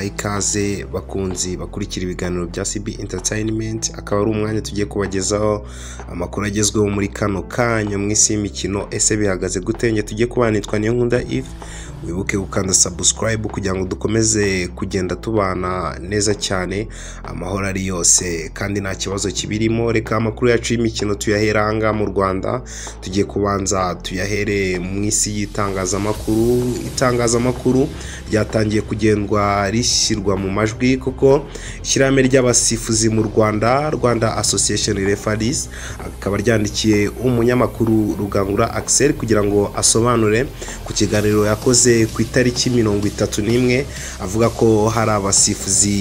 ikaze bakunzi bakurikira ibiganiro bya CB Entertainment akaba ari umwanya tugiye kubagezaho amakuru agezweho muri kano kanya mu isi y'imikino ese bihagaze gute njye tugiye kubanitwa niyo nkunda Yves wibuke gukanda subscribe kugira ngo dukomeze kugenda tubana neza cyane amahoro ari yose kandi nta kibazo kibirimo reka amakuru yacu y'imikino tuyahera aha ngaha mu Rwanda tugiye kubanza tuyahere mu isi y'itangazamakuru itangazamakuru ryatangiye kugendwa rishyirwa mu majwi kuko ishyirahamwe ry'abasifuzi mu Rwanda Rwanda Association Referees akaba ryandikiye umunyamakuru Rugangura Axel kugira ngo asobanure ku kiganiro yakoze ku itariki mirongo itatu n'imwe avuga ko hari abasifuzi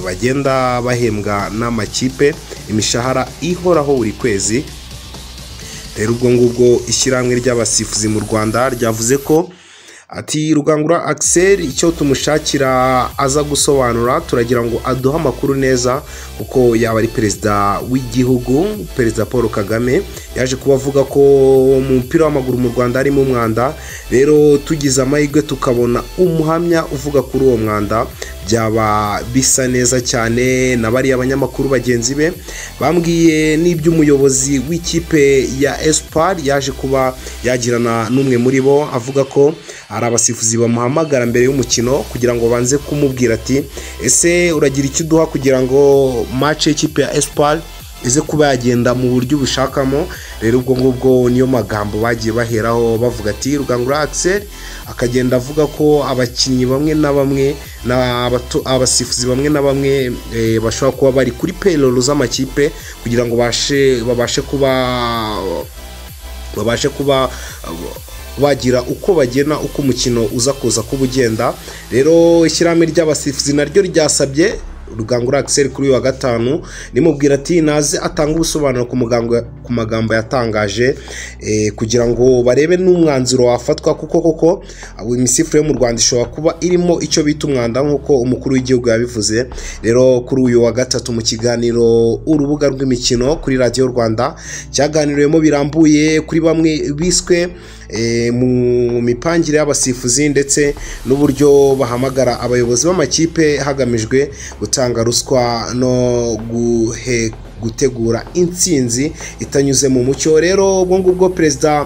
bagenda bahembwa n'amakipe imishahara ihoraho buri kwezi rero ubwo ngubwo ishyirahamwe ry'abasifuzi mu rwanda ryavuze ko ati rugangura Axel icyo tumushakira aza gusobanura turagira ngo aduhe amakuru neza kuko yaba ari perezida w'igihugu perezida paul kagame yaje kuba avuga ko mu mupira w'amaguru mu rwanda harimo umwanda rero tugize amahirwe tukabona umuhamya uvuga kuri uwo mwanda byaba bisa neza cyane na bariya banyamakuru bagenzi be bambwiye n'iby'umuyobozi w'ikipe ya espoir yaje kuba yagirana n'umwe muri bo avuga ko hari abasifuzi bamuhamagara mbere y'umukino kugira ngo banze kumubwira ati ese uragira icyo uduha kugira ngo mace y'ikipe ya espoir ize kuba yagenda mu buryo ubushakamo rero ubwo ngubwo niyo magambo bagiye baheraho bavuga ati rugangura Axel akagenda avuga ko abakinnyi bamwe na bamwe abasifuzi bamwe na bamwe bashobora kuba bari kuri payroll z'amakipe kugira ngo babashe kuba babashe kuba bagira uko bagena uko umukino uza kuza kuba ugenda rero ishyirahamwe ry'abasifuzi naryo ryasabye rugangura Axel kuri uyu wa gatanu nimubwira ati naze atanga ubusobanuro ku magambo yatangaje kugira ngo barebe n'umwanzuro wafatwa kuko koko imisifuro yo mu rwanda ishobora kuba irimo icyo bita umwanda nk'uko umukuru w'igihugu yabivuze rero kuri uyu wa gatatu mu kiganiro urubuga rw'imikino kuri radiyo rwanda cyaganiriwemo birambuye kuri bamwe biswe mu mipangire y'abasifuzi ndetse n'uburyo bahamagara abayobozi b'amakipe hagamijwe gutanga ruswa no gutegura insinzi itanyuze mu mucyo rero ubwo ngubwo perezida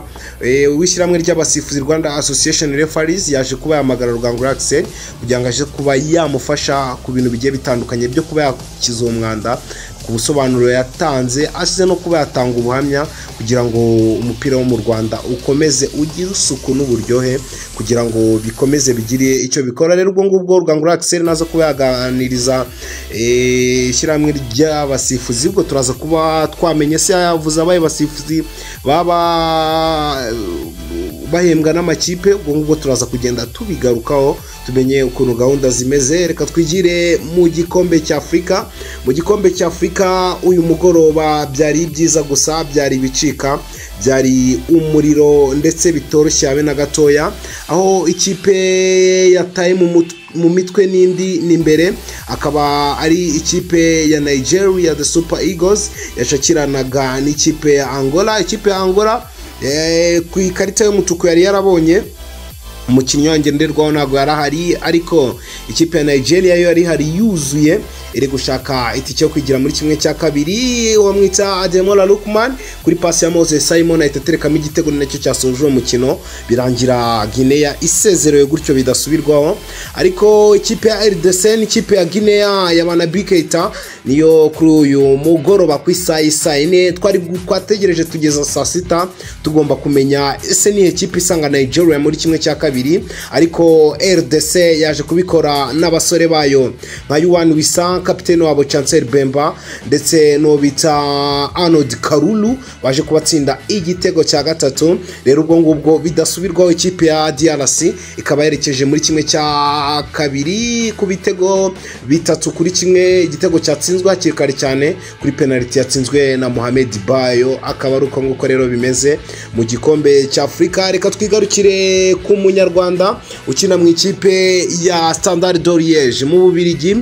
w'ishyirahamwe ry'abasifuzi rwanda association referees yaje kuba yahamagara rugangura Axel kugira ngo aje kuba yamufasha ku bintu bigiye bitandukanye byo kuba yakiza uwo mwanda ku busobanuro yatanze asize no kuba yatanga ubuhamya kugira ngo umupira wo mu rwanda ukomeze ugire isuku n'uburyohe kugira ngo bikomeze bigire icyo bikora rero ubwo ngubwo rugangura Axel naza kuba yaganiriza ishyirahamwe ry'abasifuzi ubwo turaza kuba twamenye se yavuze abaye basifuzi baba bahembwa n'amakipe ubwo ngubwo turaza kugenda tubigarukaho tumenye ukuntu gahunda zimeze reka twigire mu gikombe cy'afurika mu gikombe cy'afurika uyu mugoroba byari byiza gusa byari ibicika byari umuriro ndetse bitoroshye habe na gatoya aho ikipe yataye mu mutwe mu mitwe n'indi n'imbere akaba ari ikipe ya nigeria the super eagles yashakiranaga n'ikipe ya angola ikipe ya angola ku ikarita y'umutuku yari yarabonye umukinnyi wangenderwaho ntabwo yari ahari ariko ikipe ya nigeria yo yari ihari yuzuye iri gushaka itike yo kwigira muri kimwe cya kabiri uwamwita ademola lukman kuri pasi ya mose simon ahita aterekamo igitego nacyo cyasoje uwo mukino birangira gineya isezerewe gutyo bidasubirwaho ariko ikipe ya rdc ikipe ya gineya ya banabikeita niyo kuri uyu mugoroba ku isaha isa ine twari twategereje tugeza saa sita tugomba kumenya ese niyo kipe isanga nigeria muri kimwe cya kabiri ariko rdc yaje kubikora n'abasore bayo nka yuwani wisa kapitene wabo chancel bemba ndetse n'uwo bita arnold karulu baje kubatsinda igitego cya gatatu rero ubwo ngubwo bidasubirwaho ikipe ya drc ikaba yerekeje muri kimwe cya kabiri ku bitego bitatu kuri kimwe igitego cyatsinzwe hakiri kare cyane kuri penaliti yatsinzwe na mohamed bayo akaba ari uko nguko rero bimeze mu gikombe cya afurika reka twigarukire ku munyarwanda ukina mu ikipe ya standard doriyeje mu bubirigi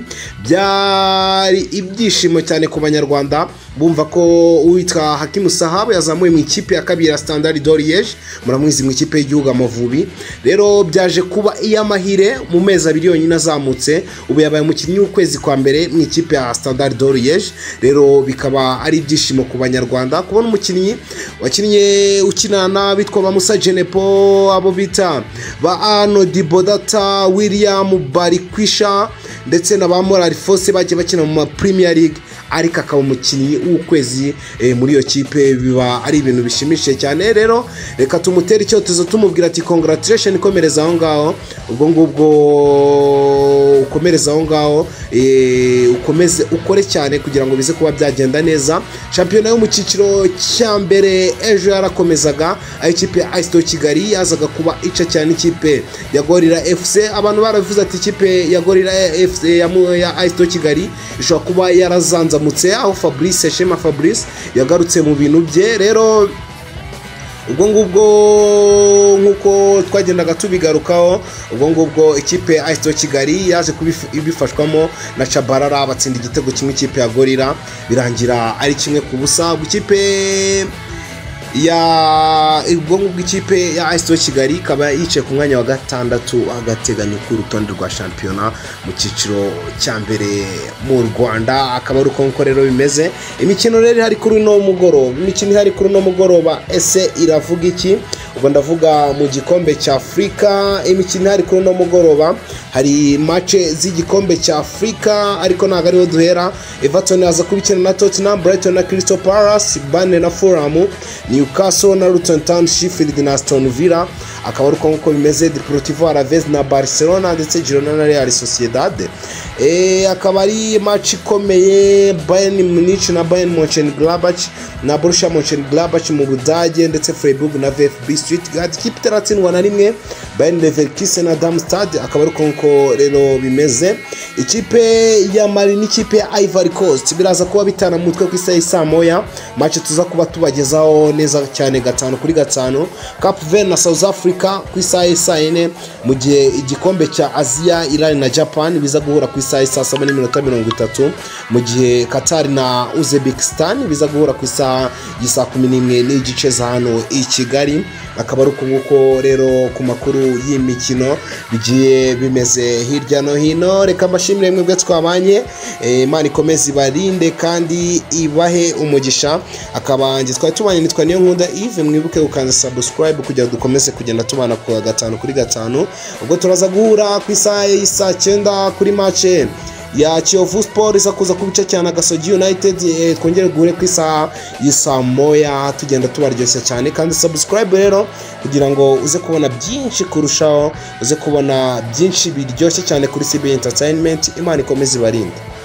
bya byari ibyishimo cyane ku banyarwanda bumva ko uwitwa hakimu sahabu yazamuye mu ikipe ya kabiri ya standard doriyeje muramwizi mu ikipe y'igihugu amavubi rero byaje kuba iy'amahire mu mezi abiri yonyine azamutse ubu yabaye umukinnyi w'ukwezi kwa mbere mu ikipe ya standard doriyeje rero bikaba ari ibyishimo ku banyarwanda kubona umukinnyi wakinnye ukina n'abitwa ba musa jenepo abo bita ba arnold bodata william barikwisha ndetse na ba morali fose bagiye bakina mu ma premier league ariko akaba umukinnyi w'ukwezi eh, muri iyo kipe biba ari ibintu bishimishije cyane rero reka tumutere icyotezo tumubwira ati congratulation komereza aho ngaho ubwo ngubwo ukomereza aho ngaho eh, ukomeze ukore cyane kugira ngo bize kuba byagenda neza shampiyona yo mu cyiciro cya mbere ejo yarakomezaga aho ikipe ya asito kigali yazaga kuba ica cyane ikipe ya gorira fc abantu baravuze ati ikipe ya gorira fc ya, mu- ya asito kigali ishobora kuba yarazanzamutse aho fabrice shema fabrice yagarutse mu bintu bye rero ubwo ngubwo nk'uko twagendaga tubigarukaho ubwo ngubwo ikipe ya asito kigali yaje kubifi- ibifashwamo na cabarara batsinda igitego kimwe ikipe ya gorira birangira ari kimwe ku busa ubwo ikipe ya ubwo ngubwo ikipe ya asito kigali ikaba yicaye ku mwanya wa gatandatu agateganyo k'urutonde rwa shampiyona mu cyiciro cya mbere mu rwanda akaba ari uko nguko rero bimeze imikino rero ihari kuri uno mugoroba imikino ihari kuri uno mugoroba ese iravuga iki ubwo ndavuga mu gikombe cya afurika imikino ihari kuri uno mugoroba hari mace z'igikombe cya afurika ariko ntabwo ariho duhera everton yaza kubikina na tottenham brighton na crystal palace bane na fulham newcastle na luton town sheffield na aston villa akaba ari uko nguko bimeze deportivo alaves na barcelona ndetse girona na real sociedad Eh, akaba ari match ikomeye bayern munich na bayern monchengladbach na borussia monchengladbach mu budage ndetse freiburg na vfb stuttgart ikipe itaratsindwa na rimwe bayern leverkusen na darmstad akaba ari uko nguko rero bimeze ikipe ya mari n'ikipe ya ivory coast biraza kuba bitana mutwe ku isaha y'i saa moya match tuza kuba tubagezaho neza cyane gatanu kuri gatanu cap verde na south africa ku isaha y'i saa yine mu gihe igikombe cya aziya irani na japan biza guhura ku isaha y'i saa saba n'iminota mirongo itatu mu gihe qatar na uzbekistan biza guhura ku isaha y'i saa kumi n'imwe n'igice za hano i kigali akaba ari uko nguko rero ku makuru y'imikino bigiye bimeze hirya no hino reka mbashimire mwebwe twabanye Eh, imana ikomeze ibarinde kandi ibahe umugisha akaba njye twari tubanye nitwa niyo nkunda ive mwibuke gukanza subscribe kugira ngo dukomeze kugenda tubana ku wa gatanu kuri gatanu ubwo turaza guhura ku isaha y'isaa cyenda kuri mace ya kiyovu sport iza kuza ku bice cya nagasogi united eh, twongere guhure ku isaha y'isaa moya tugenda tubaryoshya cyane kandi subscribe rero kugira ngo uze kubona byinshi kurushaho uze kubona byinshi biryoshye cyane kuri cb entertainment imana ikomeze ibarinde